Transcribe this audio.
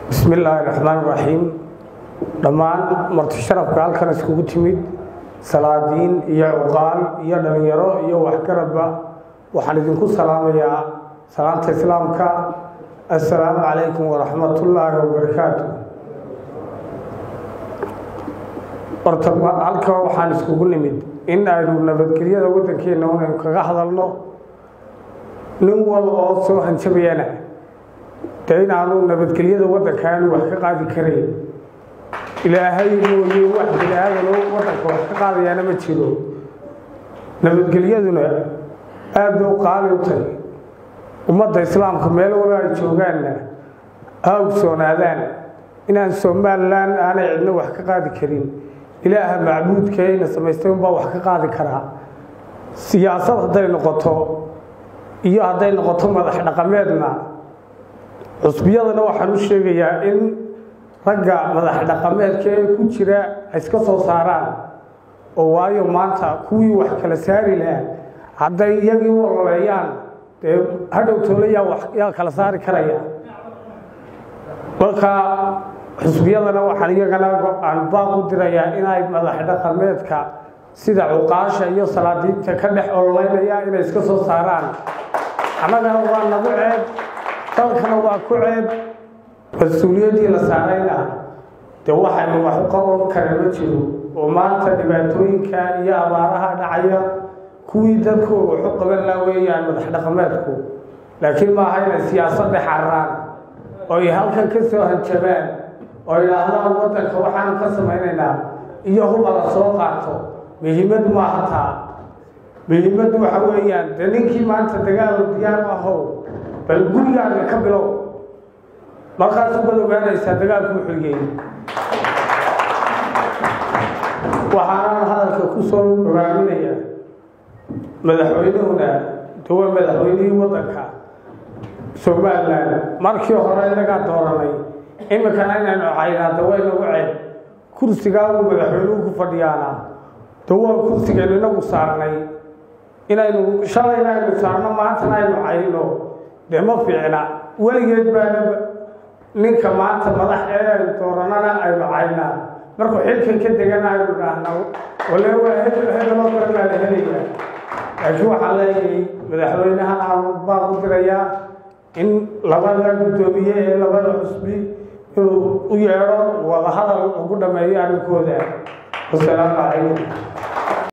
bismi illaahi raxmaan raxiim dhammaan marti sharafka halkan iskugu timid salaadiin iyo cuqaal iyo dhalinyaro iyo waxgaradba waxaan idinku salaamayaa salaanta islaamka assalaamu calaykum waraxmatullaahi wabarakaatu horta halka waxaan iskugu nimid in aynu nabadgelyada waddankeenna inaynu kaga hadalno nin wal oo soo hanjabayana dee inaanu nabadgelyada waddanka aanu wax ka qaadi karayn ilaahay mooye wax bini aadano waddanka wax ka qaadayaana ma jiro nabadgelyaduna aada bay u qaali u tahay ummadda islaamka meel wala ay joogaanna ha ogsoonaadaan inaan somalilan aanay cidno wax ka qaadi karin ilaaha macbuudkeena samaystay unbaa wax ka qaadi karaa siyaasad hadday noqoto iyo hadday noqoto madax dhaqameedna cusbiyadana waxaan u sheegayaa in ragga madax dhaqameedka ee ku jira ay iska soo saaraan oo waayo maanta kuwii wax kala saari lahaa hadday iyagii u ololeeyaan dee hadhow toole yaa yaa kala saari karaya marka xusbiyadana waxaan iyagana aan baaq u dirayaa inay madax dhaqameedka sida cuqaasha iyo salaadiinta ka dhex ololeynaya inay iska soo saaraan annagana waa nagu ceeb dalkana waa ku ceeb mas-uuliyaddii la saarayna dee waxaynu wax u qaban kara ma jiro oo maanta dhibaatooyinka iyo abaaraha dhacaya kuwii dadkooga waxu qaban laa weeyaan madax dhaqameedku laakiin maaha inay siyaasadda xararaan oo ay halkan ka soo hanjabaan oo idhaahdaan waddanka waxaanu ka samaynaynaa iyo huba la soo qaato muhiimad maaha taa muhiimaddu waxa weeyaan dee ninkii maanta dagaal diyaar u ahow bal gurigaaga ka bilow markaasu bad ogaanaysaa dagaalku xigay waxaanaan hadalka ku soo hogaaminaya madaxweynehuna de waa madaxweynihii waddanka somalilan markii hore inagaa dooranay iminkana inaynu caynaa de way nagu ceeb kursigaa uu madaxweynuhu ku fadhiyaana de waa kursigaynu inagu saarnay inaynu shalayna aynu saarno maantana aynu cayno dee ma fiicna weligeed baana ninka maanta madax ee aynu dooranana aynu caynaa markuu xilkan ka degana aynu dhaahna wale waa hedaloo kale baa la helaya laakiin waxaan leeyahay madaxweynahan aan baan u dirayaa in labada guddoomiye ee labada xusbi inuu u yeedho wadahadal ugu dhameeyo arrinkooda wasalaamu calaykum